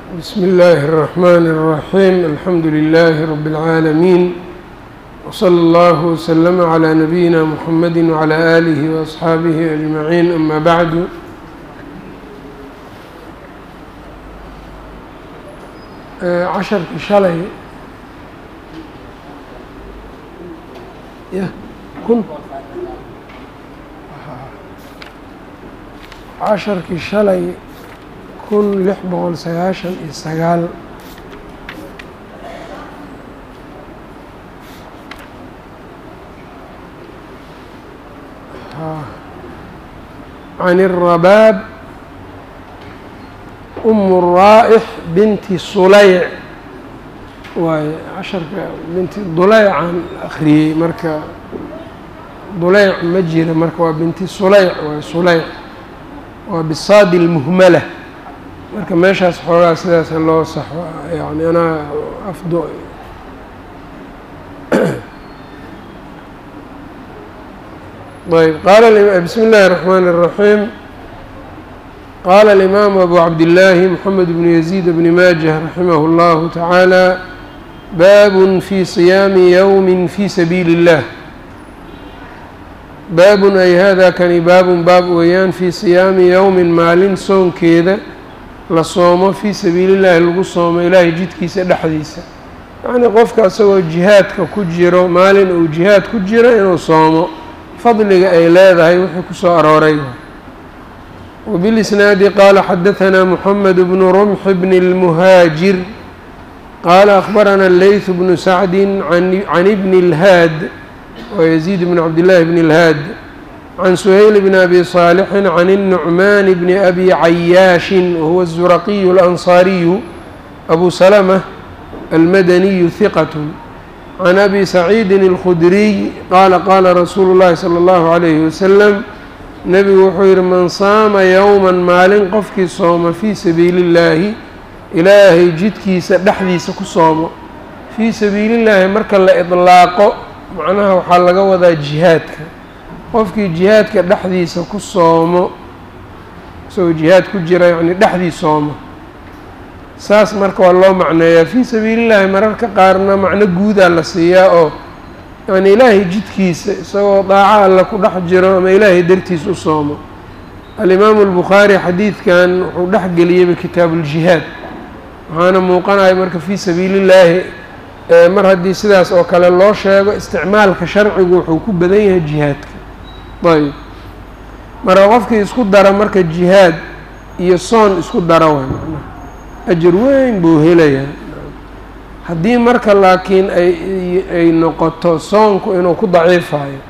بsم الlh الرحmn الرحيم الحمd لله رب العاalمين وصلى الله وسلم عlى نبيinا محمد وعlى آله وأصxaaبه أجمعين أmا bعd casharkii shalay y kun casharkii shalay kun lix boqol sagaashan iyo sagaal can الrabaab um الraa'x binti sulayc waaye casharka binti duleycan akriyey marka duleyc ma jira marka waa binti sulayc waay sulayc waa bisaadi اlmuhmala marka meeshaas xoogaa sidaas loo saxo yani anaa afdo ayb qaala bismi اllahi الرحmn الرaحيم qaala الإmaamu abu cabdillaahi mxamed bnu yaزيid bni maajه raximah اllahu taعaalى baab fi صiyaami ywmi fi sabiili الlah baabun ay hada kani baabun baab weeyaan fii siyaami yowmin maalin soonkeeda la soomo fii sabiili llaahi lagu soomo ilaahay jidkiisa dhexdiisa yacnii qofka isagoo jihaadka ku jiro maalin uu jihaad ku jiro inuu soomo fadliga ay leedahay wixii kusoo arooray wabilisnaadi qaala xadahanaa muxamed bnu rumx bni اlmuhaajir qaala akhbarana leyth bnu sacdi can ibni اlhaad ويزيد بن عبد الله بن الهاad عن سهيل بن أبي صالح عن النعمان بن أبي عyاaش وهو الزرقي الأنصاري أبو سلمة المدني ثقة عن أبي سعيد الخدري qال qاla رsuuل اللhi صلى الله عليه وسلم نبgu wuxuu yihi man saama yowما maalin qofkii sooma fii sabiili الlaahi ilaahay jidkiisa dhexdiisa ku soomo fii sabiili الlaahi marka la iطlaaqo macnaha waxaa laga wadaa jihaadka qofkii jihaadka dhexdiisa ku soomo isagoo jihaad ku jira yacni dhexdii soomo saas marka waa loo macneeyaa fii sabiilillaahi mararka qaarna macno guudaa la siiyaa oo yacni ilaahay jidkiisa isagoo daaco alla ku dhex jiro ama ilaahay dartiis u soomo alimaamu albukhaari xadiidkan wuxuu dhex geliyeyba kitaabuuljihaad waxaana muuqanaya marka fii sabiilillaahi mar haddii sidaas oo kale loo sheego isticmaalka sharcigu wuxuu ku badan yahay jihaadka ayb marka qofkii isku dara marka jihaad iyo soon isku dara way macnaha ajar weyn buu helayaa haddii marka laakiin ay ay noqoto soonku inuu ku daciifayo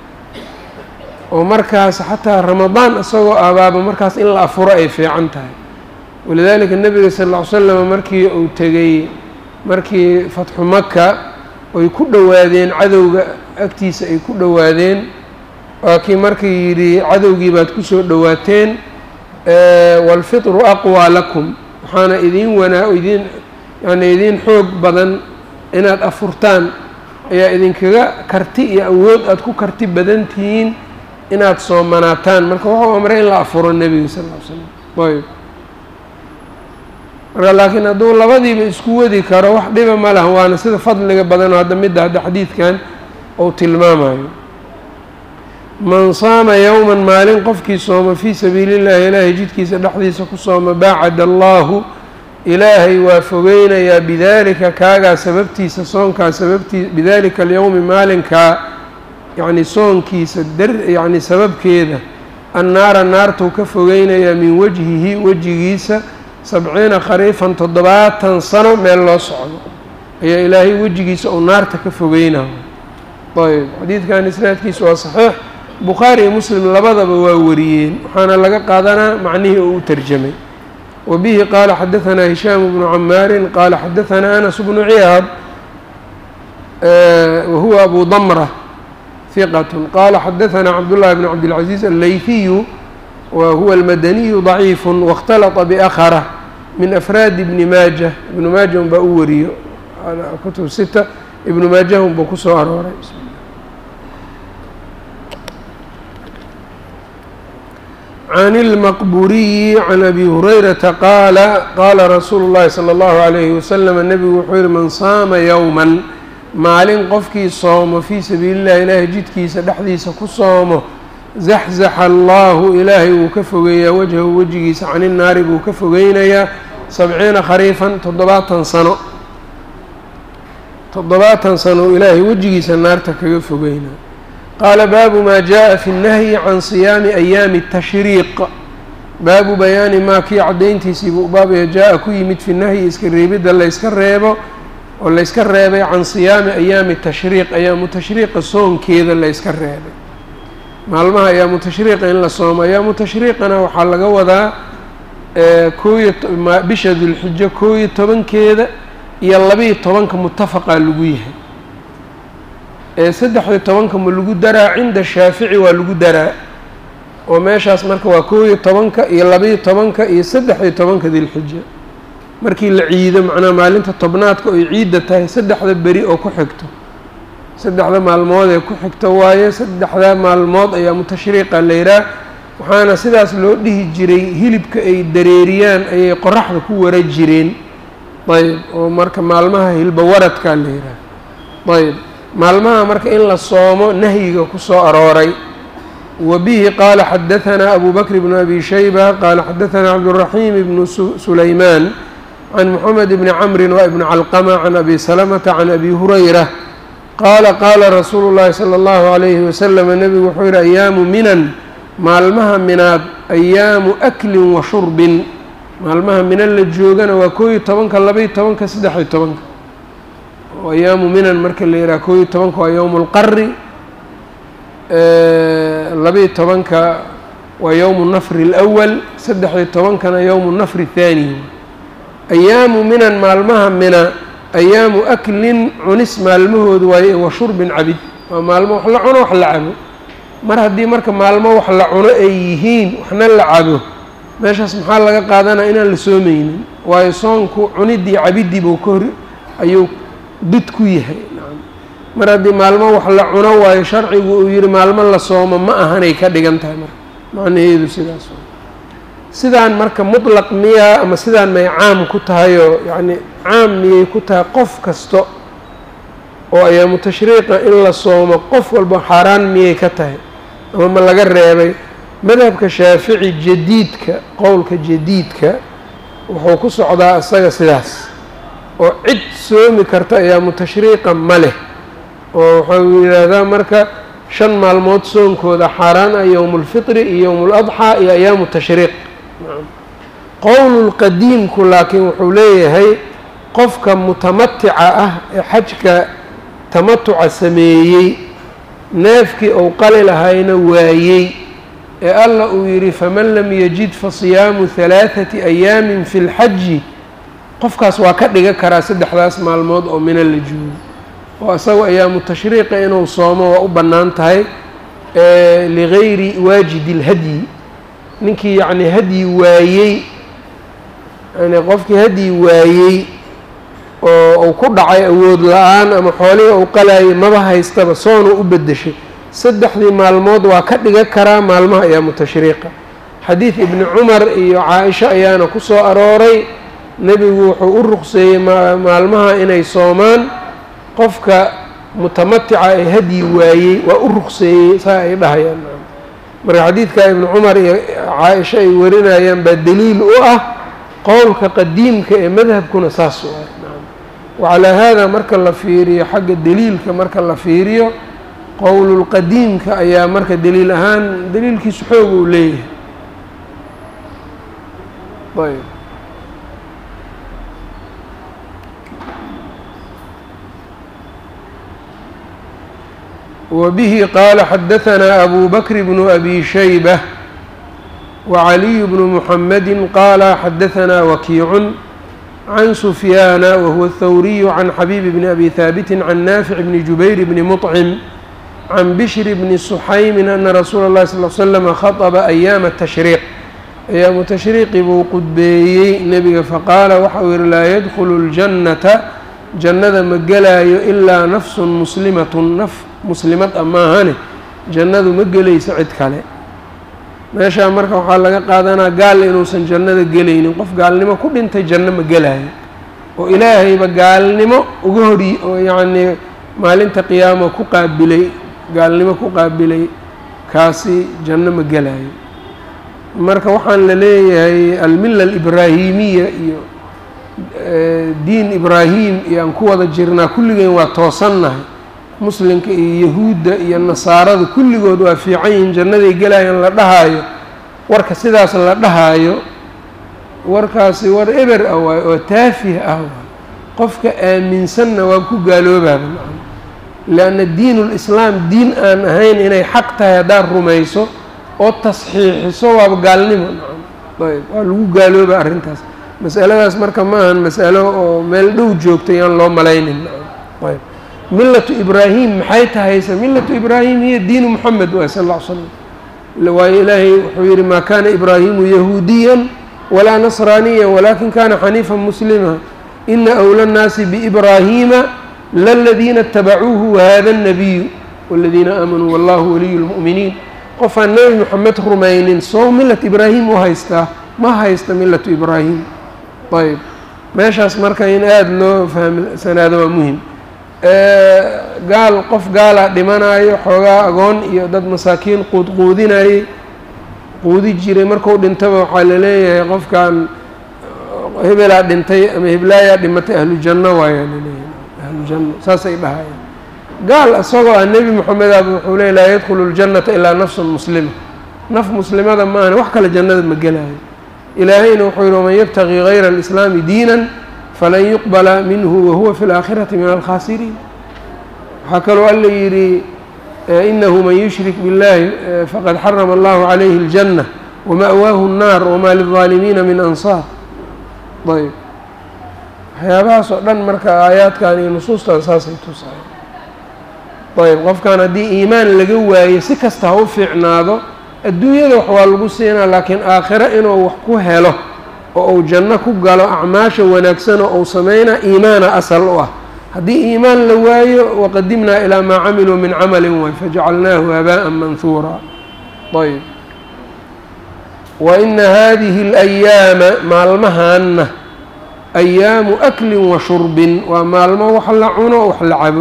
oo markaas xataa ramadaan isagoo abaaba markaas in la afuro ay fiican tahay walidaalika nebiga sal ll ly slam markii uu tegey markii fatxu maka ay ku dhowaadeen cadowga agtiisa ay ku dhowaadeen waa kii markii yidhi cadowgii baad kusoo dhowaateen waalfitru aqwaa lakum waxaana idiin wanaa idiin yani idiin xoog badan inaad afurtaan ayaa idinkaga karti iyo awood aada ku karti badan tihiin inaad soomanaataan marka wuxuu amray in la afuro nebiga sal ll ly slam ayb marka laakiin hadduu labadiiba isku wadi karo wax dhiba ma laha waana sida fadliga badanoo hadda midda hadda xadiidkan uu tilmaamayo man saama yowman maalin qofkii sooma fii sabiili llahi ilaahay jidkiisa dhexdiisa ku sooma baacad allaahu ilaahay waa fogeynayaa bidaalika kaagaa sababtiisa soonkaa sababtii bidaalika alyowmi maalinkaa yacni soonkiisa dar yacni sababkeeda annaara naartuu ka fogeynayaa min wajhihi wejigiisa sabciina khariifan toddobaatan sano meel loo socdo ayaa ilaahay wejigiisa uu naarta ka fogeynayo ayb xadiidkan isnaadkiisa waa saxiix bukhaari iyo muslim labadaba waa wariyeen waxaana laga qaadanaa macnihii uu u tarjamay wa bihi qaala xadahanaa hishaamu bnu camaarin qaala xadahanaa anas bnu ciyaad wahuwa abu damra hiqat qaala xadahanaa cabdullahi bn cabdilcaziiz alleyfiyu wa huwa almadaniyu daciifu waاkhtalata biakhara min afraadi ibni maaja ibnu maaja un baa u wariyo kutub sita ibnu maaja un buu kusoo arooray can اlmaqburiyi can abi hurayrata qaala qaala rasuulu اllahi salى اllahu عalayhi wasalam nebigu wuxuu yihi man saama yowman maalin qofkii soomo fii sabiili اllahi ilaahay jidkiisa dhexdiisa ku soomo zaxzaxa allahu ilaahay wuu ka fogeeyaa wajhahu wejigiisa can innaari buu ka fogeynayaa sabciina khariifan toddobaatan sano toddobaatan sano uu ilaahay wejigiisa naarta kaga fogeynaa qaala baabu maa jaa fi nnahyi can siyaami ayaami tashriiq baabu bayaani maa kii caddayntiisii buu baabaya jaa-a ku yimid fi nahyi iska reebidda layska reebo oo layska reebay can siyaami ayaami tashriiq ayaamu tashriiqa soonkeeda layska reebay maalmaha ayaamu tashriiqa in la soomo ayaamu tashriiqana waxaa laga wadaa kooiyo bisha dulxijo koo iyo tobankeeda iyo labiiyo tobanka mutafaqaa lagu yahay ee saddex-iyo tobanka ma lagu daraa cinda shaafici waa lagu daraa oo meeshaas marka waa koo iyo tobanka iyo labiiyo tobanka iyo saddex-iyo tobanka dilxija markii la ciido macnaha maalinta tobnaadka oy ciidda tahay saddexda beri oo ku xigto saddexda maalmood ee ku xigto waaye saddexda maalmood ayaa mutashriiqa layidhaah waxaana sidaas loo dhihi jiray hilibka ay dareeriyaan ayay qoraxda ku wara jireen ayb oo marka maalmaha hilba waradkaa la yidhaah ayb maalmaha marka in la soomo nahyiga ku soo arooray wa bihi qaala xadahanaa abu bakr bnu abi shayba qaala xadahanaa cabduraxiim ibnu sulaymaan can moxamed bni camrin wa ibni calqama can abi salamata can abi hurayra qaala qaala rasuulu llaahi sala allahu calayhi wasalam nebigu wuxuu yihi ayaamu minan maalmaha minaad ayaamu aklin wa shurbin maalmaha minan la joogana waa koo iyo tobanka labaiyo tobanka saddex-iyo tobanka oo ayaamu minan marka la yidhaha koo iyo tobanka waa yowmu lqari labaiyo tobanka waa yowmu nafri alawal saddex-iyo tobankana yowmu nafri athaani ayaamu minan maalmaha mina ayaamu aklin cunis maalmahooda waaye wa shurbin cabid waa maalmo wax la cuno wax la cabo mar haddii marka maalmo wax la cuno ay yihiin waxna la cabo meeshaas maxaa laga qaadanaya inaan la soomeynin waayo soonku cuniddii cabiddii buu ka hor ayuu did ku yahay mar haddii maalmo wax la cuno waayo sharcigu uu yihi maalmo la soomo ma ahanay ka dhigan tahay marka macnaheedu sidaas sidaan marka mutlaq miyaa ama sidaan may caam ku tahayoo yacni caam miyay ku tahay qof kasta oo ayaamu tashriiqa in la soomo qof walba xaaraan miyay ka tahay ama ma laga reebay madhabka shaafici jadiidka qowlka jadiidka wuxuu ku socdaa isaga sidaas oo cid soomi karta ayaamu tashriiqa ma leh oo wuxuu yidhaahdaa marka shan maalmood soonkooda xaaraan ah yowmulfitri iyo yowmuladxaa iyo ayaamu tashriiq qowlulqadiimku laakiin wuxuu leeyahay qofka mutamatica ah ee xajka tamatuca sameeyey neefkii ou qali lahayna waayey ee alla uu yidhi faman lam yajid fa siyaamu halaathati ayaamin fi lxaji qofkaas waa ka dhiga karaa saddexdaas maalmood oo mina la joogo oo isagu ayaamu tashriiqa inuu soomo waa u bannaan tahay ligayri waajidi lhadyi ninkii yacni hadyi waayey yani qofkii hadyi waayey oo uu ku dhacay awood la-aan ama xoolihii uu qalaayay maba haystaba soonu u beddeshay saddexdii maalmood waa ka dhiga karaa maalmaha ayaamu tashriiqa xadiid ibni cumar iyo caa-isha ayaana ku soo arooray nebigu wuxuu u ruqseeyey maalmaha inay soomaan qofka mutamatica ee hadyi waayey waa u ruqseeyey saa ay dhahayaan marka xadiidka ibnu cumar iyo caa-isha ay warinayaan baa daliil u ah qowlka qadiimka ee madhabkuna saas u ah wacalaa haada marka la fiiriyo xagga daliilka marka la fiiriyo qowlulqadiimka ayaa marka daliil ahaan daliilkiisu xoog uu leeyahay ayb وبه qال xdثnا أbو بكر بن أbي شhيبة وعلي بن محمد qال xdثnا وكيع عن سفyان وهو الثوري عن xبيب بن أbي ثابت عن نافع بن جبير بن مطعم عن بشر بن سحيم أن رsuuل الlhi صلى اه سلم خطب أيام التشhريق أyaamu تشhريqi buu qudbeeyey nebiga faqاala waxa uu yihi laa ydخل الجنةa jannada ma gelaayo ilaa nafsu muslimatun naf muslimad a maahane jannadu ma gelayso cid kale meeshaa marka waxaa laga qaadanaa gaal inuusan jannada gelaynin qof gaalnimo ku dhintay janno ma gelayo oo ilaahayba gaalnimo uga hori oo yacnii maalinta qiyaama ku qaabilay gaalnimo ku qaabilay kaasi janno ma gelayo marka waxaan la leeyahay almilla alibraahimiya iyo diin ibraahim iyo aan ku wada jirnaa kulligeen waa toosannahay muslimka iyo yahuudda iyo nasaarada kulligood waa fiican yihiin jannaday gelayaan la dhahaayo warka sidaas la dhahaayo warkaasi war eber ah waay oo taafih ah waay qofka aaminsanna waa ku gaaloobaaba macana lianna diinulislaam diin aan ahayn inay xaq tahay haddaad rumayso oo tasxiixiso waaba gaalnimo nacam ayb waa lagu gaalooba arrintaas masaladaas marka ma ahan masalo oo meel dhow joogta yaan loo malaynin nacam ayb millatu ibraahim maxay tahayse millatu ibraahim hiya diinu moxamed waay sal alla ly slam waayo ilaahay wuxuu yihi maa kana ibraahimu yahuudiyan walaa nasraaniya walakin kana xaniifan muslima ina أwlى الnaasi bإbraahiima laladiina اtabacuuhu wahada الnabiyu wاladiina aamanuu wallahu waliyu اlmuؤminiin qofaan nebi moxamed rumaynin soo millat ibraahim u haystaa ma haysta millatu ibraahim ayb meeshaas marka in aada loo fahmsanaado waa muhim gaal qof gaalaa dhimanayo xoogaa agoon iyo dad masaakiin quudquudinayay quudi jiray marku dhintaba waxaa laleeyahay qofkan hebelaa dhintay ama heblaayaa dhimatay ahlu janno waayaa laleeyahay ahlu janno saasay dhahayaan gaal isagoo ah nebi moxamedaba wuxuu leey laa yadkhulu ljannata ilaa nafsun muslima naf muslimada maahane wax kale jannada ma gelaayo ilaahayna wuxuu yihi waman yabtaqii gayra alislaami diinan falan yuqbala minhu wahuwa fi laakhirati min alkhaasiriin waxaa kaloo alla yidhi inahu man yushrik biاllahi faqad xarama allahu calayhi اljanة wama'waahu الnaar wma lلظaalimiina min ansaar ayb waxyaabahaas oo dhan marka aayaadkan iyo nusuustan saasay tusahay ayb qofkan haddii iimaan laga waayo si kasta ha u fiicnaado adduunyada wax waa lagu siinaa laakiin aakhiro inuu wax ku helo oo uu janno ku galo acmaasha wanaagsan oo uu sameynaa iimaana asal u ah haddii iimaan la waayo waqadimnaa ilaa maa camiluu min camalin way fajacalnaahu habaءa manhuura ayb wa ina hadihi اlayaama maalmahaanna ayaamu aklin wa shurbin waa maalmo wax la cuno wax la cabo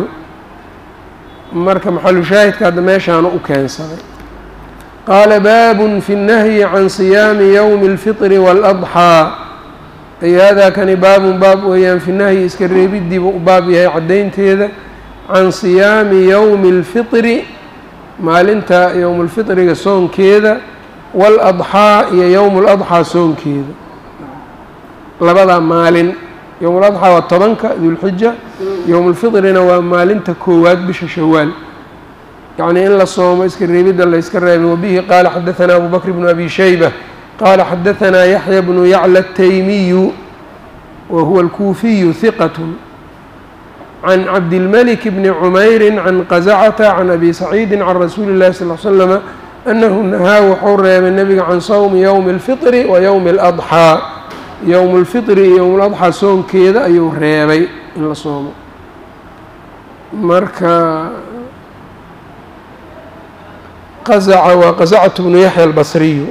marka maxalu shaahidka hadda meeshaana u keensaday qaala baabun fi اnnahyi can siyaami yowmi اlfiطri wاladxaa ay haadaa kani baabun baab weeyaan fi nahyi iska reebiddiiba u baab yahay caddaynteeda can siyaami yowmi اlfitri maalinta yowmu lfitriga soonkeeda waaladxaa iyo yowmu ladxaa soonkeeda labadaa maalin yowmu ladxaa waa tobanka dulxija yowmu lfitrina waa maalinta koowaad bisha shawaal yacnii in la soomo iska reebidda la yska reebay wabihi qaala xadaثana abu bakr bnu abi shayba qala xadaثna yaحya bnu yaclى الtaymiyu wa huwa اlkuufiyu hiqaة can cabdilmalik bni cumayri can qazacata can abi saciidi can rasuuli اllahi sal ly slama anahu nahaa wuxuu reebay nebiga can sawmi ywmi اlfiطri wa ywmi اladxaa yowmu اlfiطri iyo ywm اladxaa soonkeeda ayuu reebay in la soomo marka qazaca waa qazacatu bnu yaxya albasriyu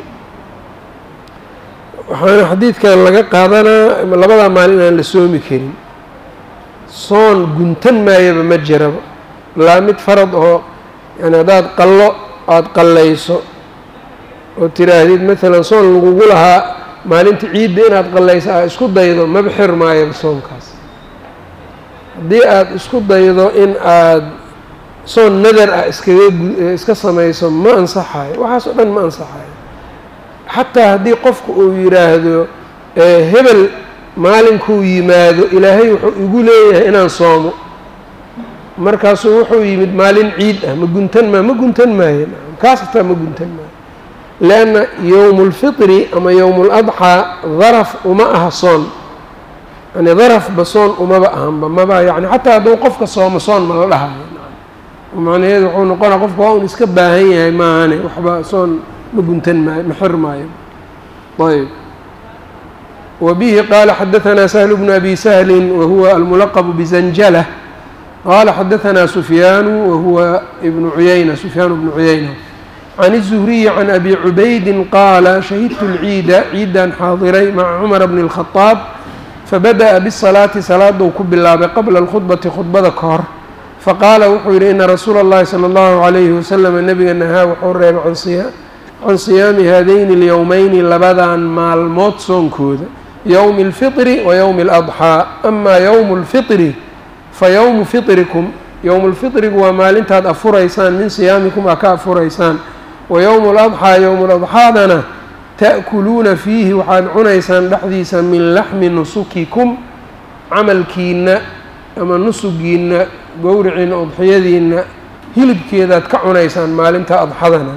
waxaana xadiidkan laga qaadanaa labadaa maalin aan la soomi karin soon guntan maayaba ma jiraba laa mid farad oo yani haddaad qallo aada qallayso oo tiraahdid maalan soon lagugu lahaa maalinta ciidda inaad qallayso aad isku daydo maba xir maayaba soonkaas haddii aada isku daydo in aada soon nadar ah iskaga iska samayso ma ansaxayo waxaas oo dhan ma ansaxayo xataa haddii qofku uu yidhaahdo hebel maalinkuu yimaado ilaahay wuxuu igu leeyahay inaan soomo markaasuu wuxuu yimid maalin ciid ah ma guntan maa ma guntan maayo kaas hataa ma guntan maayo leanna yowmu اlfitri ama yowmu اladxaa daraf uma aha soon yani darafba soon umaba ahanba maba yani xataa hadduu qofka soomo soon ma la dhahayo macnaheedu wuxuu noqonaa qofka waa un iska baahan yahay maahane waxba soon ma guntan maayo ma xir maayo ayb wa bihi qaala xadaثanaa sahlu bnu abi sahlin wa huwa almulaqbu bizanjala qaala xadaثanaa sufyaanu wa huwa ibnu cuyayna sufyaan bnu cuyayna can الزhriyi can abi cubaydin qaala shahidtu اlciida ciidan xaadiray maca cumara bni الkhadaab fabadaأa bالsalaati salaaduu ku bilaabay qabla اlkhudbati khudbada ka hor faqaala wuxuu yidhi ina rasuula اllahi salى اllahu عalayhi waslama nabiga nahaa wuxuu reebay can siyaami haadayni اlyowmeyni labadan maalmood soonkooda yowmi اlfiطri wa yowmi اladxaa ama yowmu اlfiطri fa yowmu fiطrikum yowmu lfiطrigu waa maalintaad afuraysaan min siyaamikum aa ka afuraysaan wa yowmu ladxaa yowmu ladxaadana ta'kuluuna fiihi waxaad cunaysaan dhexdiisa min laxmi nusukikum camalkiina ama nusugiina gowriciina udxiyadiina hilibkeedaad ka cunaysaan maalinta adxadana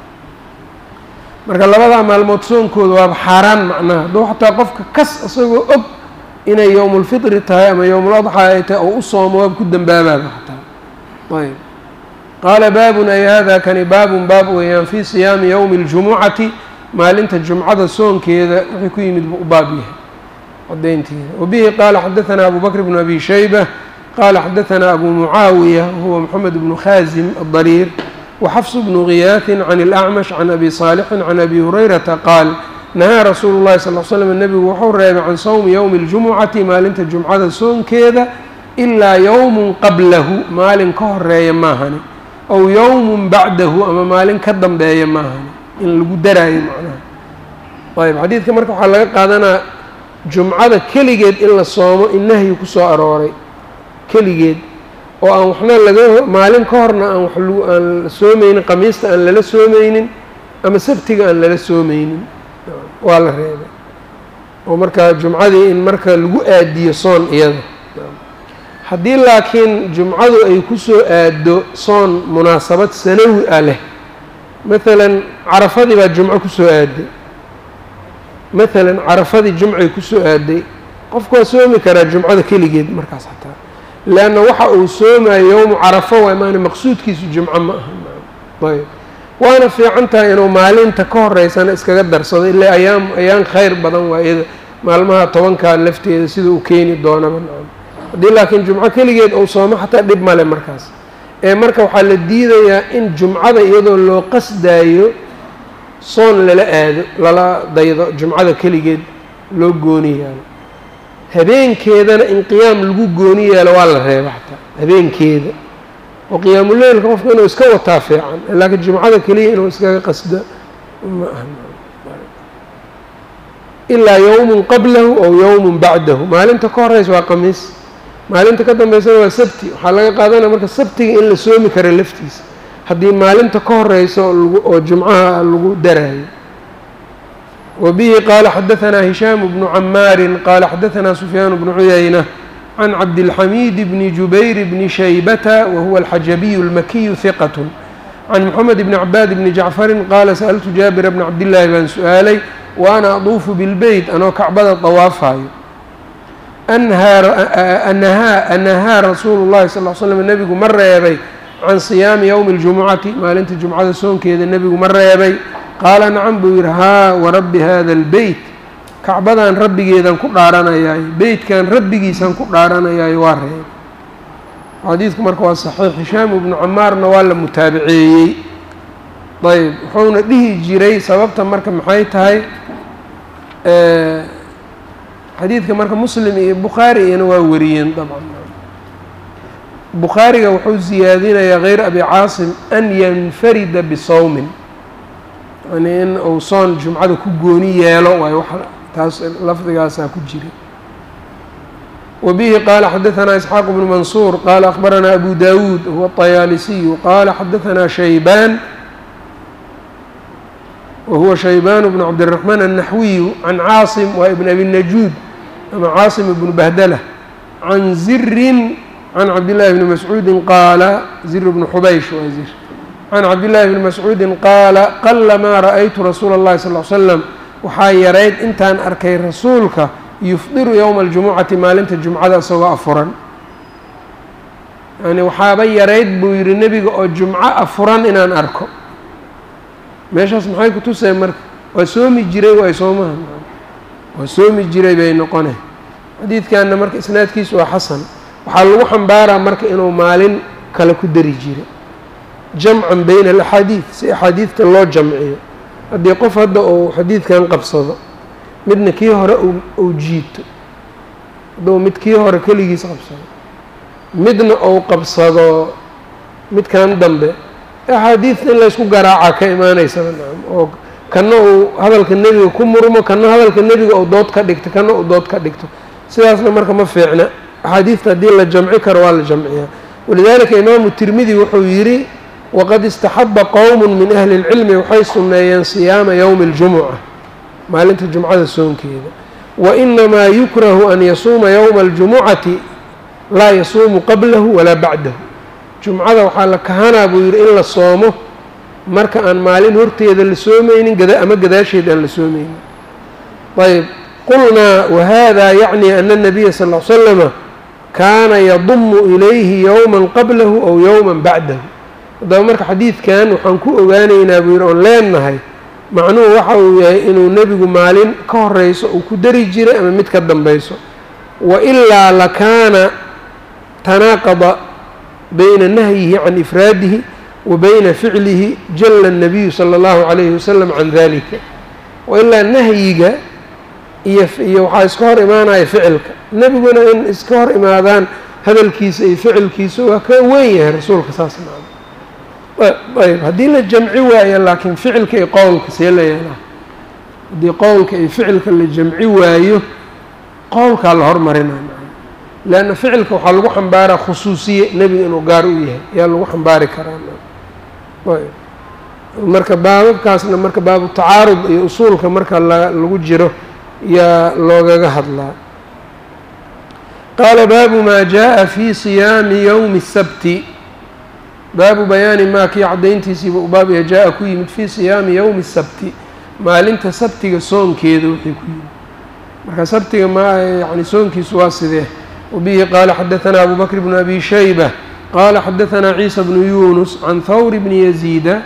marka labadaa maalmood soonkooda waaba xaaraan macnaha hadduu xataa qofka kas isagoo og inay yowmulfitri tahay ama yowmuladxaa ay tahay oo u soomo waaba ku dembaabaaba xataa ayb qaala baabun ay hada kani baabun baab weeyaan fii siyaami yowmi اljumucati maalinta jumcada soonkeeda wixii ku yimid buu u baab yahay cadaynteeda wabihi qaala xadaثana abu bakr bnu abi shayba qaala xadaثana abu mucaawiya wahuwa moxamed bnu khaasim adariir وxfs bnu giyaaثi can اlأcmash can abi صaalixin can abi hurayrata qaal nahaa rasuulu اllahi sal l slm nebigu wuxuu reebay can sowmi yowmi اljumucati maalinta jumcada soonkeeda ilaa yowmun qablahu maalin ka horeeya maahani ow yowmun bacdahu ama maalin ka dambeeya maahani in lagu daraayo macnaha ayb xadiidka marka waxaa laga qaadanaa jumcada keligeed in la soomo in nahyi kusoo arooray keligeed oo aan waxna laga maalin ka horna aan wax aan soomeynin qamiista aan lala soomeynin ama sabtiga aan lala soomeynin waa la reebay oo marka jumcadii in marka lagu aadiyo soon iyada haddii laakiin jumcadu ay kusoo aado soon munaasabad sanawi ah leh maalan carafadii baa jumco kusoo aaday maalan carafadii jumcay kusoo aaday qofku waa soomi karaa jumcada keligeed markaas xataa leanna waxa uu soomayo yowmu carafo waay maana maqsuudkiisu jumco ma aha ayb waana fiican tahay inuu maalinta ka horeysana iskaga darsado ilaa ayaam ayaan khayr badan waa iyada maalmaha tobankaa lafteeda sida uu keeni doonaba nacam haddii laakiin jumco keligeed uu soomo xataa dhib male markaas ee marka waxaa la diidayaa in jumcada iyadoo loo qasdaayo soon lala aado lala daydo jumcada keligeed loo gooni yaalo habeenkeedana in qiyaam lagu gooni yeelo waa la reeba xataa habeenkeeda oo qiyaamuleylka qofka inuu iska wataa fiican laakiin jumcada keliya inuu iskaga qasdo ma aha ilaa yowmun qablahu ow yowmun bacdahu maalinta ka horeysa waa qamiis maalinta ka dambeysana waa sabti waxaa laga qaadanaya marka sabtiga in la soomi kara laftiisa haddii maalinta ka horeysa oo jumcaha lagu daraayo wbihi qaala xadaثna hishaam bnu camaari qaala xadaثna sufyaan bnu cuyayna can cabdilxamiid bni jubayr bni shaybata wahuwa alxajabiyu اlmakiyu hiqat can moxamed bni cabaad bni jacfarin qaala sa'altu jaabira bna cabdillaahi baan su-aalay wa ana aduufu bilbeyt anoo kacbada dawaafayo anahaa rasuulu llahi sal l slam nebigu ma reebay can siyaami yowmi اljumucati maalinta jumcada soonkeeda nebigu ma reebay qaala nacam buu yidhi haa warabbi hada albeyt kacbadan rabbigeedan ku dhaaranayaayo beytkan rabbigiisan ku dhaaranayaayo waa reebay xadiidku marka waa saxiix hishaam ibnu camaarna waa la mutaabaceeyey ayb wuxuuna dhihi jiray sababta marka maxay tahay xadiidka marka muslim iyo bukhaari iyana waa wariyeen dabcan bukhaariga wuxuu ziyaadinayaa hayr abi caasim an yanfarida bisawmin yani in uu soon jumcada ku gooni yeelo waayo wax taas lafdigaasaa ku jira wabihi qaala xadaثna isxaaq bnu mansuur qaala akhbarana abu dawuud huwa الطayaalisiyu qaala xadaثna shaybaan wahuwa shaybaan bnu cabdالرaحmaan الnaxwiyu can caasim waa ibn abi najuud ama caasim ibnu bahdala can zirin can cabdillaahi bni mascuudi qaala zir bnu xubaysh waa zir can cabdillaahi bni mascuudi qaala qala maa ra'aytu rasuula اllahi sal l slam waxaa yarayd intaan arkay rasuulka yufdiru yowma aljumucati maalinta jumcada isagoo afuran yani waxaaba yarayd buu yihi nebiga oo jumco afuran inaan arko meeshaas maxay ku tuseen marka waa soomi jiray waay soomaha waa soomi jiray bay noqone xadiidkanna marka isnaadkiisu waa xasan waxaa lagu xambaaraa marka inuu maalin kale ku dari jiray jamcan bayna alaxaadiid si axaadiidta loo jamciyo haddii qof hadda uu xadiidkan qabsado midna kii hore uu jiito hadduu mid kii hore keligiis qabsado midna uu qabsado midkan dambe axaadiidta in laysku garaacaa ka imaanaysaba nacam oo kana uu hadalka nebiga ku murmo kana hadalka nebiga uu dood ka dhigto kana uu dood ka dhigto sidaasna marka ma fiicna axaadiidta haddii la jamci karo waa la jamciyaa walidaalika imaamu tirmidi wuxuu yidhi waqad istaxaba qowmu min ahli اlcilmi waxay sunneeyeen siyaama yowmi اljumuca maalinta jumcada soonkeeda wainamaa yukrahu an yasuuma yowma اljumucati laa yasuumu qablahu walaa bacdahu jumcada waxaa la kahanaa buu yidhi in la soomo marka aan maalin horteeda la soomeynin ama gadaasheed aan la soomeynin ayb qulnaa wahada yacni ana الnabiya sal ll slama kaana yadumu ilayhi yowma qablahu aw yowma bacdahu haddaba marka xadiidkan waxaan ku ogaanaynaa buu yidhi oon leenahay macnuhu waxa uu yahay inuu nebigu maalin ka horeyso uu ku dari jiray ama mid ka dambayso wa ilaa lakaana tanaaqada bayna nahyihi can ifraadihi wa bayna ficlihi jalla الnabiyu salى اllahu calayhi wasalam can dalika wailaa nahyiga iyo iyo waxaa iska hor imaanaya ficilka nebiguna in iska hor imaadaan hadalkiisa iyo ficilkiisa waa ka weyn yahay rasuulka saas maa ayb haddii la jamci waayo laakiin ficilka iyo qowlka see la yeelaa haddii qowlka iyo ficilka la jamci waayo qowlkaa la hormarinaa leanna ficilka waxaa lagu xambaaraa khusuusiye nebiga inuu gaar u yahay yaa lagu xambaari karaa ayb marka baababkaasna marka baabu tacaarud iyo usuulka marka lagu jiro yaa loogaga hadlaa qaala baabu maa jaa fi siyaami yowmi الsabti baabu bayaani maa kii caddayntiisiiba u baabaya jaa-a ku yimid fii siyaami yowmi الsabti maalinta sabtiga soonkeeda wixii ku yimid marka sabtiga ma yani soonkiisu waa sidee wabihi qaala xadaثana abu bakr bnu abi shayba qaala xadaثana ciisa bnu yunus can hawr bni yaziida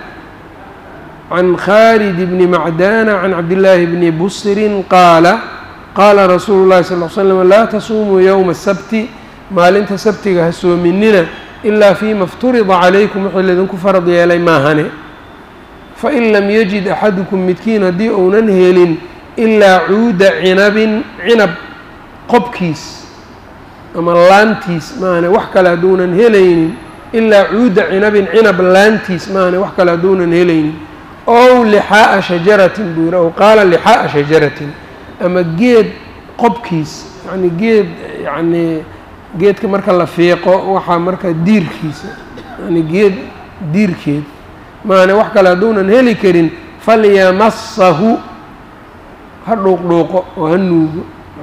can khaalid bni macdana can cabdillaahi bni busrin qaala qaala rasuulu llahi sal l slam laa tasuumuu yowma asabti maalinta sabtiga ha soominina ilaa fiima ifturida calaykum wixii laydinku farad yeelay maahane fain lam yajid axadukum midkiin haddii uunan helin ilaa cuuda cinabin cinab qobkiis ama laantiis maahane wax kale hadduunan helaynin ilaa cuuda cinabin cinab laantiis maahane wax kale hadduunan helaynin ow lixaa'a shajaratin buu yidhi ow qaala lixaa'a shajaratin ama geed qobkiis yacni geed yacnii geedka marka la fiiqo waxaa marka diirkiisa yani geed diirkeed maane wax kale hadduunan heli karin falyamasahu ha dhuuqdhuuqo oo ha nuugo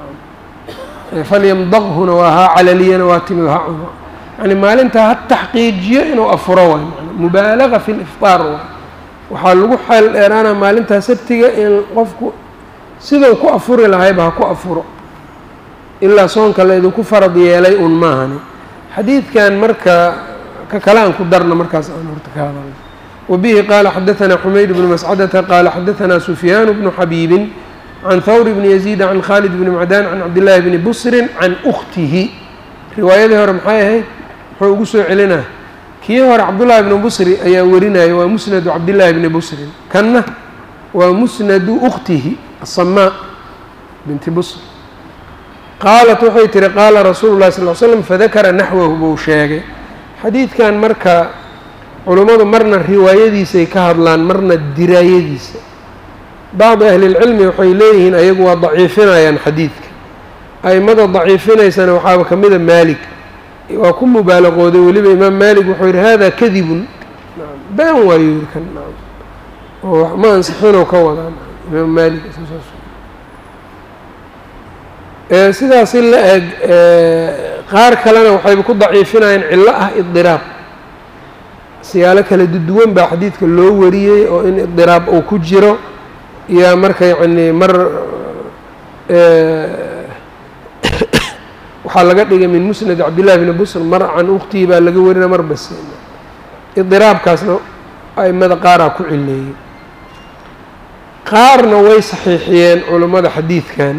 falyamdaqhuna waa haa calaliyana waa timid ha cuno yani maalintaa ha taxqiijiyo inuu afuro waay man mubaalaga fi liftaar waay waxaa lagu xeel dheeraana maalintaa sabtiga in qofku sidau ku afuri lahayba ha ku afuro ilaa soonka la idinku farad yeelay un maahani xadiidkan marka ka kale aan ku darna markaas aan horta ka hadalno wabihi qaala xadaثana xumayd bnu mascadata qaala xadaثana sufyaan bnu xabiibin can hawr bni yaziida can khaalid bni macdaan can cabdillaahi bni busrin can ukhtihi riwaayadii hore maxay ahayd muxuu ugu soo celinaa kii hore cabdullaahi bni busri ayaa warinaya waa musnadu cabdillaahi bni busrin kanna waa musnadu ukhtihi asamaa binti busr qaalat waxay tihi qaala rasuulu llahi sal l slam fadakara naxwahu buu sheegay xadiidkan marka culummadu marna riwaayadiisay ka hadlaan marna diraayadiisa bacdi ahlilcilmi waxay leeyihiin ayagu waa daciifinayaan xadiidka a'immada daciifinaysana waxaaba ka mida maalik waa ku mubaalaqooday weliba imaam maalik wuxuu yidhi hada kadibun been waayo yiri kan oo ma ansixinoo ka wadaa imaam maalik sidaas in la eg qaar kalena waxayba ku daciifinayaan cillo ah idiraab siyaalo kala duwan baa xadiidka loo wariyey oo in idiraab uu ku jiro yaa marka yacni mar waxaa laga dhigay min musnad cabdillahi bni busr mar can ukhtihi baa laga warina mar bas idiraabkaasna aimada qaaraa ku cileeyey qaarna way saxiixiyeen culummada xadiidkan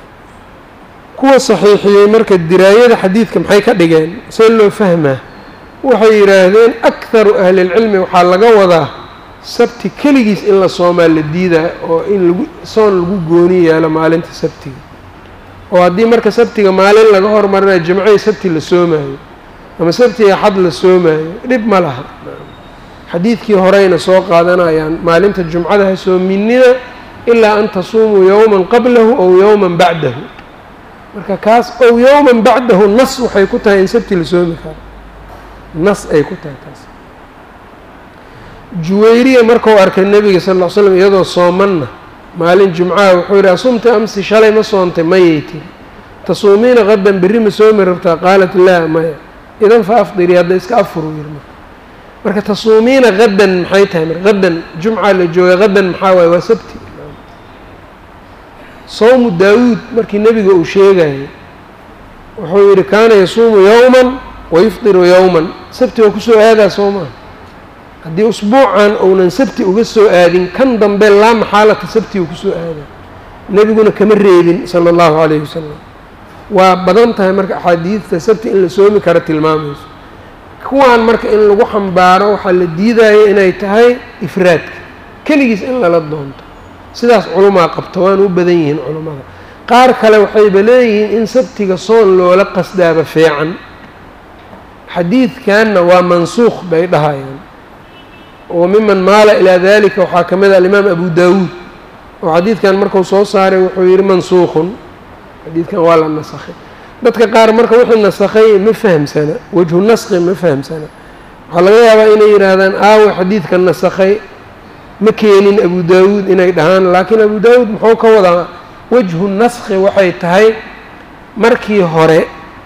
kuwa saxiixiyey marka diraayada xadiidka maxay ka dhigeen see loo fahmaa waxay yidhaahdeen akharu ahlilcilmi waxaa laga wadaa sabti keligiis in la soomaa la diidaa oo in lagu soon lagu gooni yeelo maalinta sabtiga oo haddii marka sabtiga maalin laga hormarinayo jimcihii sabti la soomaayo ama sabtiga xad la soomaayo dhib ma laha xadiidkii horeyna soo qaadanayaan maalinta jumcada ha soominina ilaa an tasuumuu yowman qablahu ow yowman bacdahu marka kaas ow yowman bacdahu nas waxay ku tahay in sabti la soomi karo nas ay ku tahay taas juwayriya markau arkay nebiga sal ll ly slam iyadoo soomanna maalin jumcaha wuxuu yidhi asumta amsi shalay ma soontay mayay tiri tasuumiina qadan berri ma soomi rabtaa qaalat laa maya idan fa afdirii hadda iska afuru yiri marka marka tasuumiina qadan maxay tahay mar qadan jumca la jooga qadan maxaa waaye waa sabti sawmu daawuud markii nebiga uu sheegayay wuxuu yidhi kaana yasuumu yowman wayufdiru yowman sabti waa kusoo aadaa soo maha haddii usbuucan ounan sabti uga soo aadin kan dambe laa maxaalata sabti uu kusoo aadaa nebiguna kama reebin sala allahu calayhi wasalam waa badan tahay marka axaadiidta sabti in la soomi karo tilmaamayso kuwaan marka in lagu xambaaro waxaa la diidaya inay tahay ifraadka keligiis in lala doonto sidaas culumaa qabta waana u badan yihiin culummada qaar kale waxayba leeyihiin in sabtiga soon loola qasdaaba fiican xadiidkanna waa mansuukh bay dhahayaan oo miman maala ilaa dalika waxaa ka mid a alimaam abu daawuud oo xadiidkan marku soo saaray wuxuu yihi mansuukhun xadiidkan waa la nasakhay dadka qaar marka wixii nasakhay ma fahamsana wejhu naskhi ma fahamsana waxaa laga yaabaa inay yidhaahdaan aawe xadiidka nasakhay ma keenin abu daawuud inay dhahaan laakiin abu daawuud muxuu ka wadaa wejhu naskhi waxay tahay markii hore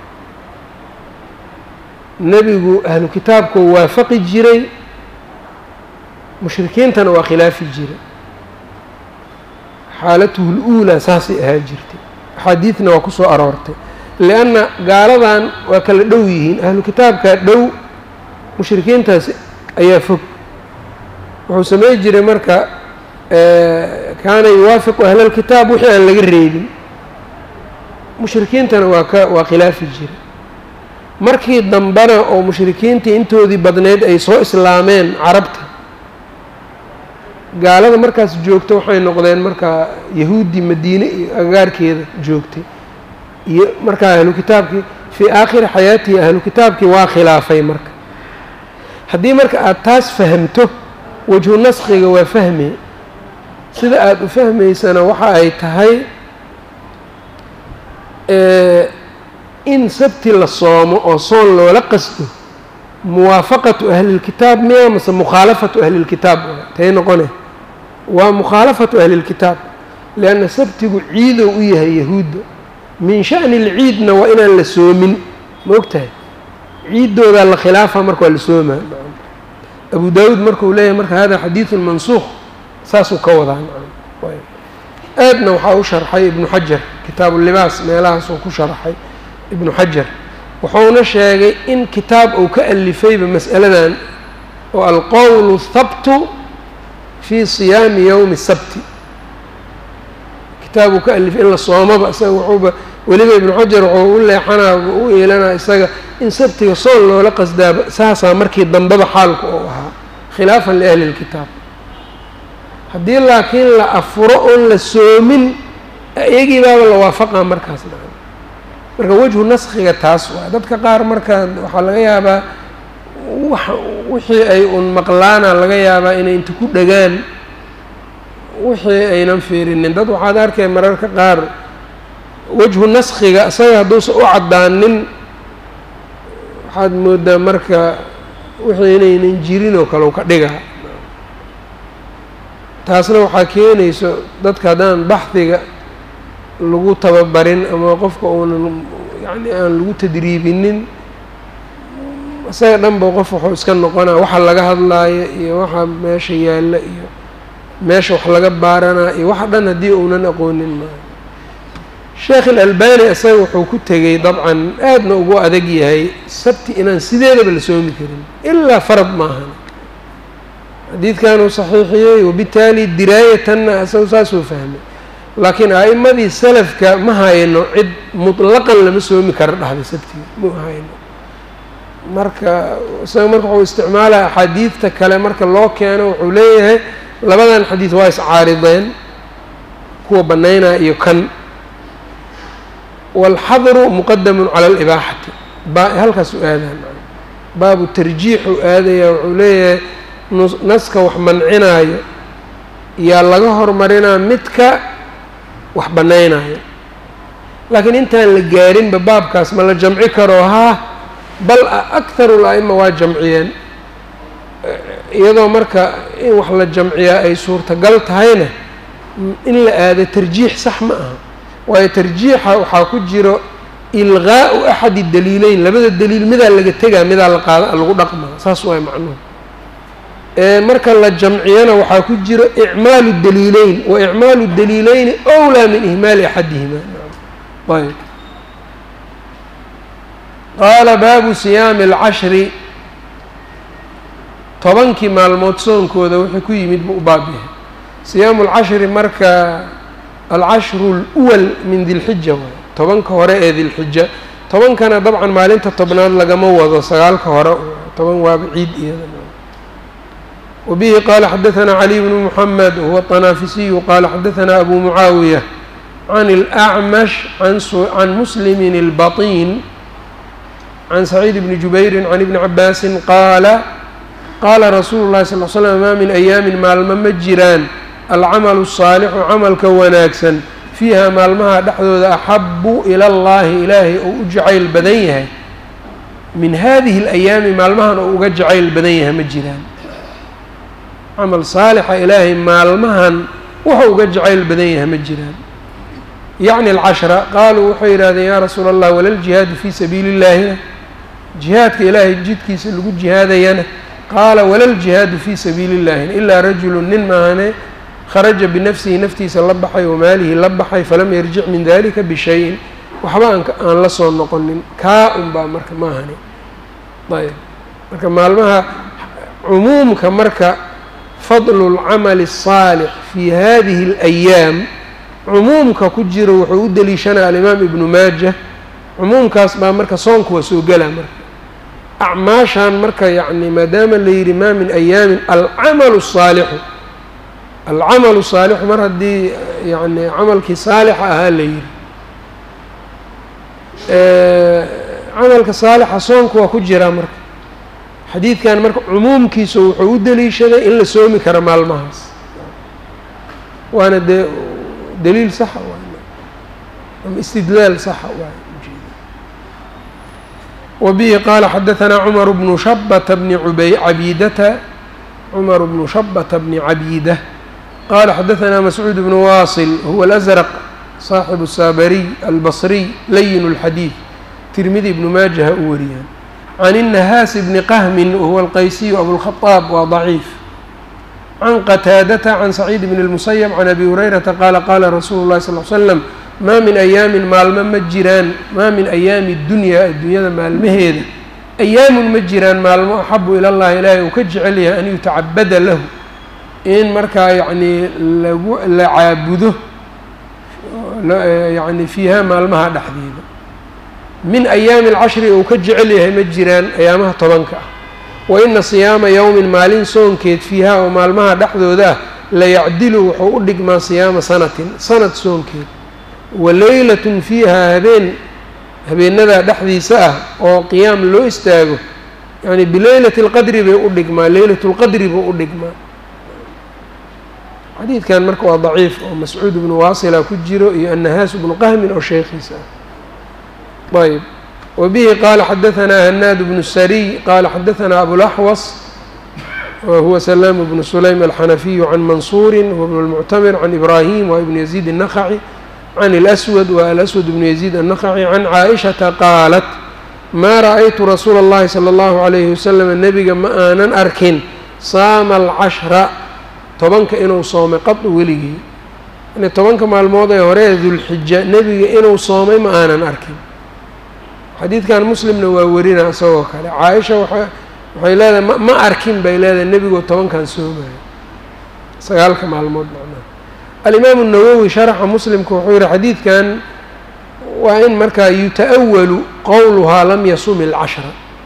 nebigu ahlu kitaabku waafaqi jiray mushrikiintana waa khilaafi jiray xaalatuhu l-uulaa saasay ahaa jirtay axaadiidna waa ku soo aroortay lianna gaaladan waa kala dhow yihiin ahlu kitaabkaa dhow mushrikiintaas ayaa fog wuxuu samey jiray marka kaana yuwaafiqu ahlalkitaab wixii aan laga reebin mushrikiintana waa ka waa khilaafi jiray markii dambena oo mushrikiintii intoodii badneyd ay soo islaameen carabta gaalada markaas joogta waxay noqdeen markaa yahuuddii madiine iyo agagaarkeeda joogtay iyo markaa ahlu kitaabkii fii aakhiri xayaatihi ahlu kitaabkii waa khilaafay marka haddii marka aada taas fahamto wejhu naskhiga waa fahme sida aada u fahmaysana waxa ay tahay in sabti la soomo oo soon loola qasdo muwaafaqatu ahlilkitaab miya mase mukhaalafatu ahlilkitaab tay noqone waa mukhaalafatu ahlilkitaab lianna sabtigu ciidow u yahay yahuudda min sha'ni lciidna waa inaan la soomin ma og tahay ciiddoodaa la khilaafa marka waa la soomaa abu daawuud markuu leeyahay marka hada xadiidun mansuukh saasuu ka wadaa aadna waxaa u sharxay ibnu xajar kitaabu libaas meelahaasuu ku sharxay ibnu xajar wuxuuna sheegay in kitaab uu ka alifayba mas'aladan oo alqowlu habtu fii siyaami yowmi sabti kitaab uu ka alifay in la soomaba isaga wuxuuba weliba ibnu xajar wuxuu u leexanaa u eelanaa isaga in sabtiga soon loola qasdaaba saasaa markii dambeba xaalku uu ahaa khilaafan liahli lkitaab haddii laakiin la afuro oon la soomin iyagii baaba la waafaqaa markaas marka wejhu naskhiga taas waa dadka qaar marka waxaa laga yaabaa wax wixii ay un maqlaana laga yaabaa inay inta ku dhagaan wixii aynan fiirinin dad waxaad arkay mararka qaar wejhu naskhiga isaga hadduusan u caddaanin waxaad moodaa marka wixii inaynan jirin oo kale u ka dhigaa taasna waxaa keenayso dadka haddaan baxdiga lagu tababarin ama qofka uunan yacni aan lagu tadriibinin isaga dhanba qof wuxuu iska noqonaa waxa laga hadlaayo iyo waxa meesha yaalla iyo meesha wax laga baaranaa iyo waxa dhan haddii uunan aqoonin maayo sheekh ilalbani isaga wuxuu ku tegey dabcan aadna ugu adag yahay sabti inaan sideedaba la soomi karin ilaa farad maahan xadiidkanuu saxiixiyey wabitaali diraayatanna isagu saasuu fahmay laakiin a'imadii salafka ma hayno cid mutlaqan lama soomi karo dhahday sabtiga ma hayno marka isaga marka wuxuu isticmaalaya axaadiidta kale marka loo keeno wuxuu leeyahay labadan xadiid waa iscaarideen kuwa bannaynaya iyo kan waalxadru muqadamun cala alibaaxati ba halkaas u aadaan baabu tarjiixu aadaya wuxuu leeyahay naska wax mancinaayo yaa laga hormarinaa midka wax bannaynayo laakiin intaan la gaarinba baabkaas ma la jamci karo haa bal akharu l-a'ima waa jamciyeen iyadoo marka in wax la jamciyaa ay suurtagal tahayna in la aado tarjiix sax ma aha waayo tarjiixa waxaa ku jiro ilqaa'u axadi daliileyn labada daliil midaa laga tegaa midaa la qaada lagu dhaqmaa saas waay macnuhu marka la jamciyana waxaa ku jiro icmaalu daliileyn wa icmaalu daliileyni owlaa min ihmaali axadihima ayb qaala baabu siyaami alcashri tobankii maalmood soonkooda wuxuu ku yimid buu u baab yahay siyaamu alcashri marka alcashru اluwal min dilxija waay tobanka hore ee dilxija tobankana dabcan maalinta tobnaad lagama wado sagaalka hore toban waaba ciid iyada وبه qال xdثnا علي بن محمد وهو الطنافسي qال xdثnا أbو معاaوية عن الأعمش عن مسلم البطين عن سعيد بن جبير عن ابن عباس qاaل qاla رsuuل الlahi صلى ل سلم ma min أyaamin maalmo ma jiraan alcamaل الصاalحu camalka wanaagsan fiiha maalmaha dhexdooda أxabu ilى الlahi ilaahay ou u jacayl badan yahay min hadihi الأyaami maalmahan ou uga jacayl badan yahay ma jiraan camal saalixa ilaahay maalmahan wuxuu uga jacayl badan yahay ma jiraan yacni alcashra qaaluu waxay yidhahdeen yaa rasuula allah walaljihaadu fii sabiili illaahina jihaadka ilaahay jidkiisa lagu jihaadayana qaala walaljihaadu fii sabiili illaahina ilaa rajulu nin maahane kharaja binafsihi naftiisa la baxay wamaalihi la baxay falam yarjic min dalika bishayin waxba aan la soo noqonin kaa un baa marka maahani ayb marka maalmaha cumuumka marka fadlu اlcamali الصaalix fi hadihi اlayaam cumuumka ku jiro wuxuu u deliishanaya alimaam ibnu maaja cumuumkaas baa marka soonku waa soo gela marka acmaashan marka yani maadaama la yidhi ma min ayaamin alcamalu الsaalixu alcamalu saalixu mar haddii yani camalkii saalixa ahaa la yidhi camalka saalixa soonku waa ku jiraa marka xadiidkan marka cumuumkiisa wuxuu u deliishaday in la soomi karo maalmahaas waana dee daliil saxa waay ama istidlaal saxa waay wabihi qaala xadaثanaa cumar bnu shabata bni ubay cabidata cumar bnu shabata bni cabiida qaala xadaثanaa mascuud bnu waasil huwa alأsraq saaxibu الsaabariy albasriy layin اlxadiid tirmidi ibnu maajaha u wariyaan can الnahaas bni qahmin wahuwa alqaysiyu abulkhadaab waa daciif can qataadata can saciid bn اlmusayab can abi hurayrata qaala qaala rasuulu llahi sal l slam maa min ayaamin maalmo ma jiraan maa min ayaami dunyaa adduunyada maalmaheeda ayaamun ma jiraan maalmo axabu ila llahi ilaahay uu ka jecel yahay an yutacabada lahu in markaa yacnii lagu la caabudo yani fiiha maalmaha dhexdeeda min ayaami alcashri uu ka jecel yahay ma jiraan ayaamaha tobanka ah wa ina siyaama yowmin maalin soonkeed fiiha oo maalmaha dhexdooda ah layacdilu wuxuu u dhigmaa siyaama sanatin sanad soonkeed wa leylatun fiiha habeen habeenadaa dhexdiisa ah oo qiyaam loo istaago yani bileylati اlqadri bay u dhigmaa leylat اlqadri buu u dhigmaa xadiidkan marka waa daciif oo mascuud bnu waasila ku jiro iyo annahaas bnu qahmin oo sheekhiisa ah ayb wbihi qaala xadaثanaa hanaad bnu sariy qaala xadaثanaa abulaxwas wahuwa salaam bnu sulaym alxanafiyu can mansuuri huwa bn اlmuctamir can ibrahim wa ibn yaziid الnakhaci can اlأswad wa alaswad bnu yaziid الnakhaci can caaئishata qaalat maa ra'aytu rasuula اllahi salى اllahu عalayhi wasalam nebiga ma aanan arkin saama alcashra tobanka inuu soomay qadu weligii yani tobanka maalmood ee hore dulxija nebiga inuu soomay ma aanan arkin xadiidkan muslimna waa werina isagoo kale caaisha waa waxay leedahay ma ma arkin bay leedahay nebigoo tobankan soomayo sagaalka maalmood macnaha alimaamu nawowi sharaxa muslimka wuxuu yihi xadiidkan waa in markaa yuta-awalu qowluhaa lam yasum ilcashra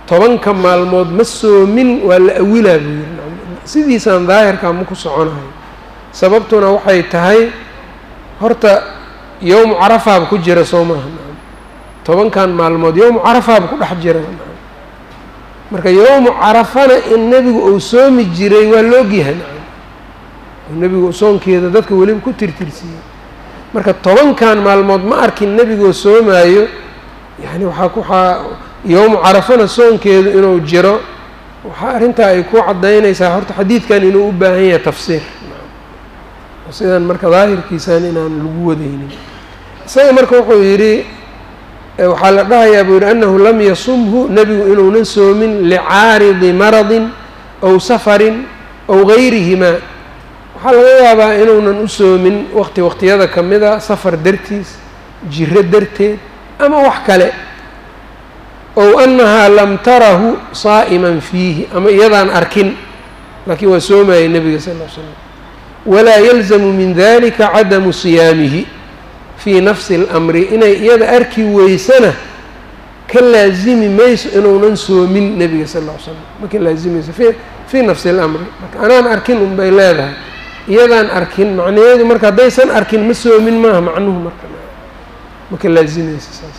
tobanka maalmood ma soomin waa la awilaa buu yiri sidiisaan daahirkaa ma ku soconahay sababtuna waxay tahay horta yowmu carafaaba ku jira soo maaha tobankan maalmood yowmu carafaaba ku dhex jira marka yowmu carafana in nebigu uu soomi jiray waa laogyahay nebigu soonkeeda dadka weliba ku tirtirsiiyey marka tobankan maalmood ma arkin nebigoo soomaayo yani waxaa kuaa yowmu carafana soonkeedu inuu jiro waxaa arrintaa ay ku caddaynaysaa horta xadiidkan inuu u baahan yahay tafsiir sidan marka daahirkiisan inaan lagu wadaynin isaga marka wuxuu yidhi waxaa la dhahayaa buu yidhi annahu lam yasumhu nebigu inuunan soomin licaaridi maradin aw safarin aw gayrihimaa waxaa laga yaabaa inuunan u soomin waqti waqtiyada ka mida safar dartiis jiro darteed ama wax kale ow annahaa lam tarahu saa'iman fiihi ama iyadaan arkin laakiin waa soomayay nebiga sal ll ly slam walaa yalzamu min dalika cadamu siyaamihi fii nafsi اlamri inay iyada arki weysana ka laazimi mayso inuunan soomin nebiga sal ll ly slam ma ka laazimayso fii nafsi اlamri marka anaan arkin un bay leedahay iyadaan arkin macnaheedu marka haddaysan arkin ma soomin maaha macnuhu marka ma ka laazimayso saas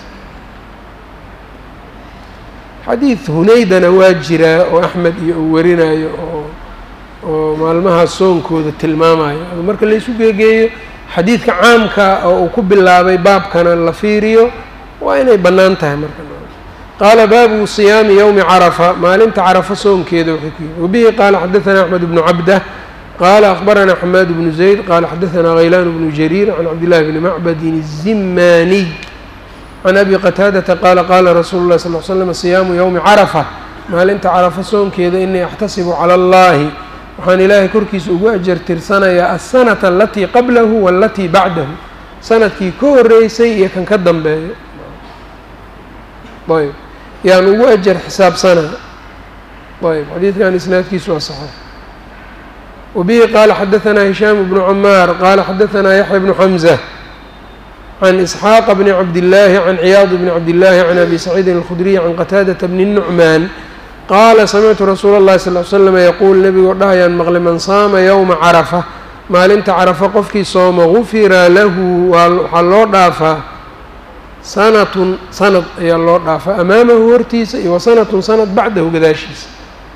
xadiid hunaydana waa jiraa oo axmed iyo uu warinayo oo oo maalmaha soonkooda tilmaamayo marka laysu geegeeyo xadiidka caamka oo uu ku bilaabay baabkana la fiiriyo waa inay bannaan tahay marka qaala baabu siyaami yowmi carafa maalinta carafa soonkeeda waxay ku yihi wabihi qaala xadaثana axmed bnu cabdah qaala akbarana xamaad bnu zayd qaala xadaثana haylaan bnu jariir can cabdillahi bni macbadin الzimaaniy can abi qataadata qaala qaala rasuulu اlahi sal l slam siyaamu yowmi carafa maalinta carafa soonkeeda inii axtasibu cala allahi waxaan ilaahay korkiisa ugu ajar tirsanayaa aلsanata alatii qablahu waalatii bacdahu sanadkii ka horeysay iyo kan ka dambeeyo ayb yaan ugu ajar xisaabsanaa ayb xadiidkan isnaadkiisu waa saxiix wabihi qaala xadaثanaa hishaam bnu camaar qaala xadaثanaa yaxya bnu xamza can isxaaqa bni cabdillaahi can ciyaad bni cabdillaahi can abi saciidin alkhudriy can qataadata bni nucmaan qaala samictu rasuula اllahi sal l slama yaquul nebigoo dhahayaan maqli man saama yowma carafa maalinta carafa qofkii sooma gufira lahu waxaa loo dhaafaa sanatun sanad ayaa loo dhaafaa amaamahu hortiisa iyo wa sanatun sanad bacdahu gadaashiisa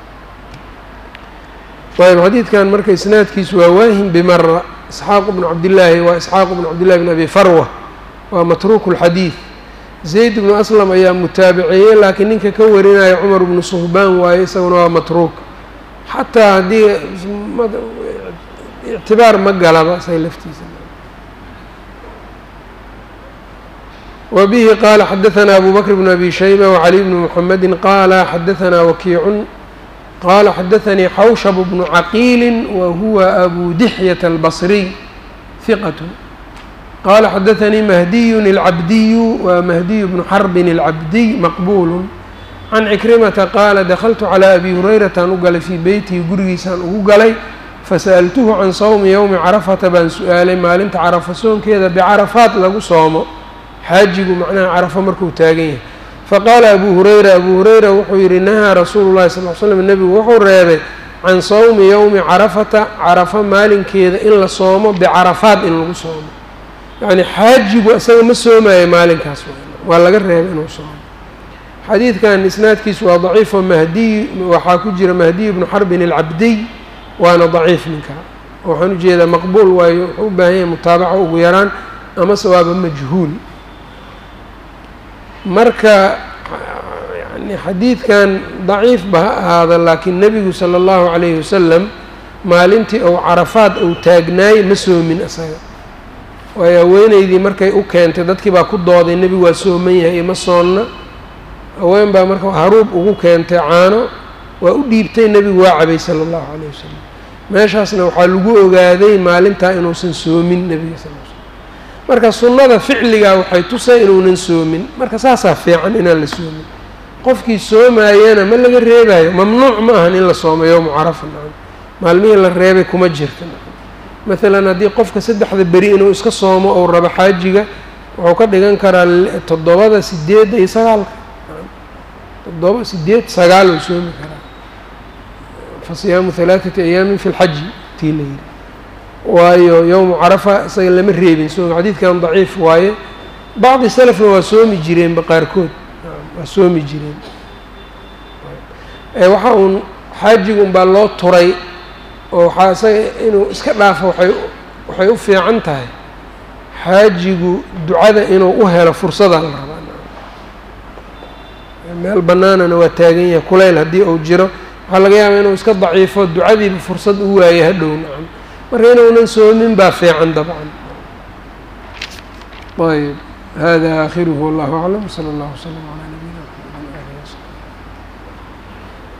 ayb xadiidkan marka isnaadkiisu waa waahim bimara isxaaq bnu cabdillaahi waa isxaaq bnu cabdillahi bn abi farwa waa matruuku lxadiid zayd bnu aslam ayaa mutaabiceeyey laakiin ninka ka warinaya cumar bnu suhbaan waaye isaguna waa matruuk xataa haddii ictibaar ma galaba say laftiisa wa bihi qaala xadaثana abu bakr bn abi shayba wacali bni muxamedi qaala xadaثana wakiicun qaala xadaثanii xawshab bnu caqiili wa huwa abu dixyata albasriy hiqat qala xadaثanii mahdiyun اlcabdiyu wa mahdiyu bnu xarbin اlcabdiy maqbulu can cikrimata qaala dakltu calىa abi hurayrataan u galay fii beytihi gurigiisaan ugu galay fasa'altuhu can sawmi yowmi carafata baan su-aalay maalinta carafa soonkeeda bicarafaat lagu soomo xaajigu macnaha carafo markuu taagan yahay faqaala abu hurayra abu hurayra wuxuu yidhi nahaa rasuulu llahi sal l slam nebigu wuxuu reebay can sawmi yowmi carafata carafa maalinkeeda in la soomo bicarafaat in lagu soomo yacni xaajigu isaga ma soomayo maalinkaas waa laga reebay inuu soomo xadiidkan isnaadkiisu waa daciifo mahdiy waxaa ku jira mahdiy bnu xarbin alcabdiy waana daciif ninka waxaan ujeedaa maqbuul waayo wuxuu u baahan yahay mutaabaco ugu yaraan amase waaba majhuul marka yani xadiidkan daciifba ha ahaada laakiin nebigu sala allahu calayhi wasalam maalintii ou carafaad ou taagnaay ma soomin isaga waayo haweeneydii markay u keentay dadkii baa ku dooday nebigu waa sooman yahay ima soonna haween baa marka haruub ugu keentay caano waa u dhiibtay nebigu waa cabay sala allahu calayh wasalam meeshaasna waxaa lagu ogaaday maalintaa inuusan soomin nebiga sal l slam marka sunnada ficligaa waxay tusay inuunan soomin marka saasaa fiican inaan la soomin qofkii soomaayana ma laga reebayo mamnuuc ma ahan in la soomo yowmu carafa nacam maalmihii la reebay kuma jirta nacam maalan haddii qofka saddexda beri inuu iska soomo ou rabo xaajiga wuxuu ka dhigan karaa toddobada sideedda iyo sagaalka toddoba sideed sagaal oo soomi karaa fa siyaamu halaaثati ayaamin fi lxaji tii la yidhi waayo yowmu carafa isaga lama reebin soom xadiidkan daciif waaye bacdi salafna waa soomi jireenba qaarkood waa soomi jireen waxa uun xaajiga unbaa loo turay oo waxaa isaga inuu iska dhaafo waay waxay u fiican tahay xaajigu ducada inuu u helo fursadaa la rabaa meel bannaanana waa taagan yahay kulayl haddii uu jiro waxaa laga yaabaa inuu iska daciifo ducadiiba fursad u waayo hadhow nacam marka inuunan soomin baa fiican dabcan ayb hada aakhiruhu wallahu aclam sala allahu wslam calaa nabiyina